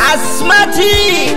Asmati.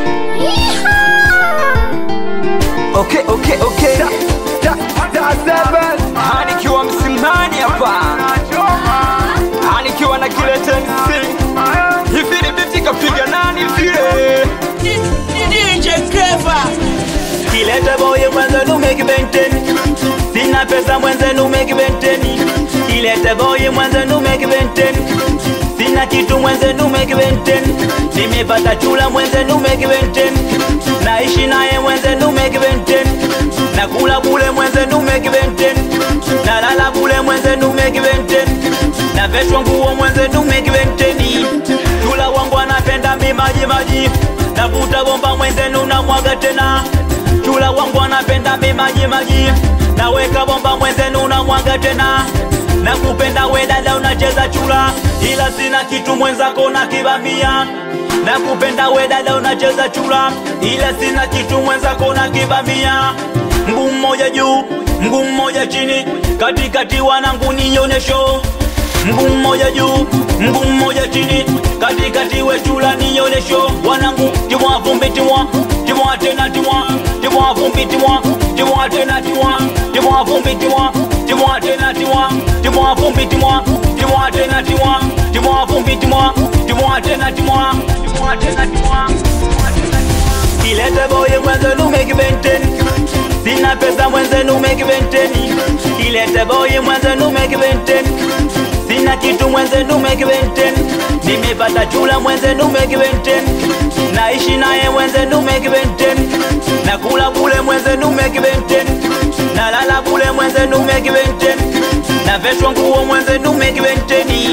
Okay, okay, okay. Da, da, da, seven. Anikiwa msimani hapa. Anikiwa na kile tensi. Hivi ni biti kapiga nani vile? DJ Clever. Kilete boye mwenzenu make benten Sina pesa mwenzenu make benten Kilete boye mwenzenu make benten Sina kitu mwenzenu make benten Nimepata chula mwenzenu make benten Naishi naye mwenzenu make benten Nakula bule mwenzenu make benten Nalala bule mwenzenu make benten Naveshwa nguo mwenzenu make benten Chula wangu anapenda mi maji maji Navuta bomba mwenzenu na mwaga tena chula wangu anapenda mi maji maji naweka bomba mwenzenu na mwaga tena na kupenda we dada unacheza chula ila sina kitu mwenzako na kibamia na kupenda we dada unacheza chula ila sina kitu mwenzako na kibamia mguu mmoja juu mguu mmoja chini katikati wanangu nionyesho mguu mmoja juu mguu mmoja chini katikati we chula nionyesho wanangu timwa vumbi timwa timwa tena timwa timwa vumbi timwa timwa tena timwa timwa vumbi timwa timwa tena timwa timwa vumbi timwa timwa tena timwa timwa vumbi timwa timwa tena timwa timwa tena timwa kilete boye mwenzenu make benten sina pesa mwenzenu make benten kilete boye mwenzenu make benten sina kitu mwenzenu make benten nimepata chula mwenzenu make benten naishi naye mwenzenu make benten nakula bule mwenzenu make benten nalala bule mwenzenu make benten naveshwa nguo mwenzenu make benteni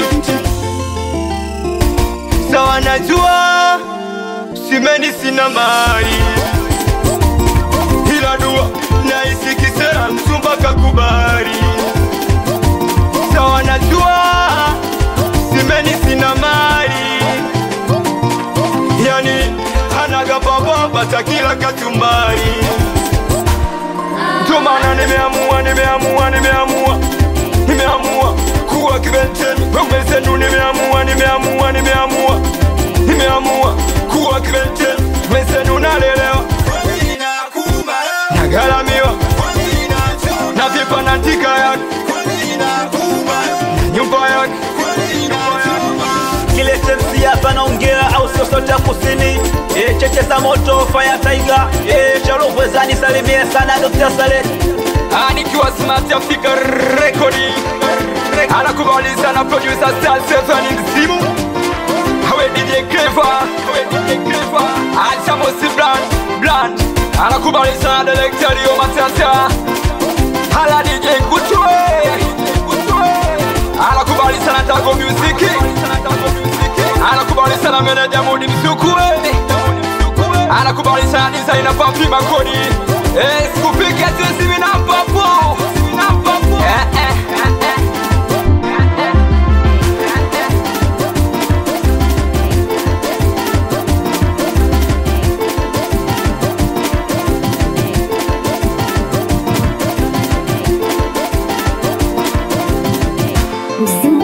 sawa najua simeni sina mali ila dua naisi kisera msumba kakubali sawa najua simeni sina mali yani hanaga baba takila kachumbari ndio maana nimeamua nimeamua nimeamua nimeamua kuwa kibenteni wenzenu nimeamua nimeamua nimeamua nimeamua kuwa kibenteni wenzenu nalelewa nagalamiwa na vipa na ndika yake nyumba yake kile tensi hapa naongea au sio sote ya kusini e, cheche za moto fire tiger e, charovwezani salimie sana Dr. Saleh Ah, nikiwa smart Africa rekodi anakubali sana producer Star Seven msimu awe DJ Clever awe DJ Clever acha mosi brand brand anakubali sana director Rio Matata hala DJ Kutwe Kutwe anakubali sana Tago Music anakubali sana manager Mudi Msukwe anakubali sana designer Papi Makoni eh sikupike sisi mimi na papo na papo eh eh eh, eh Msimu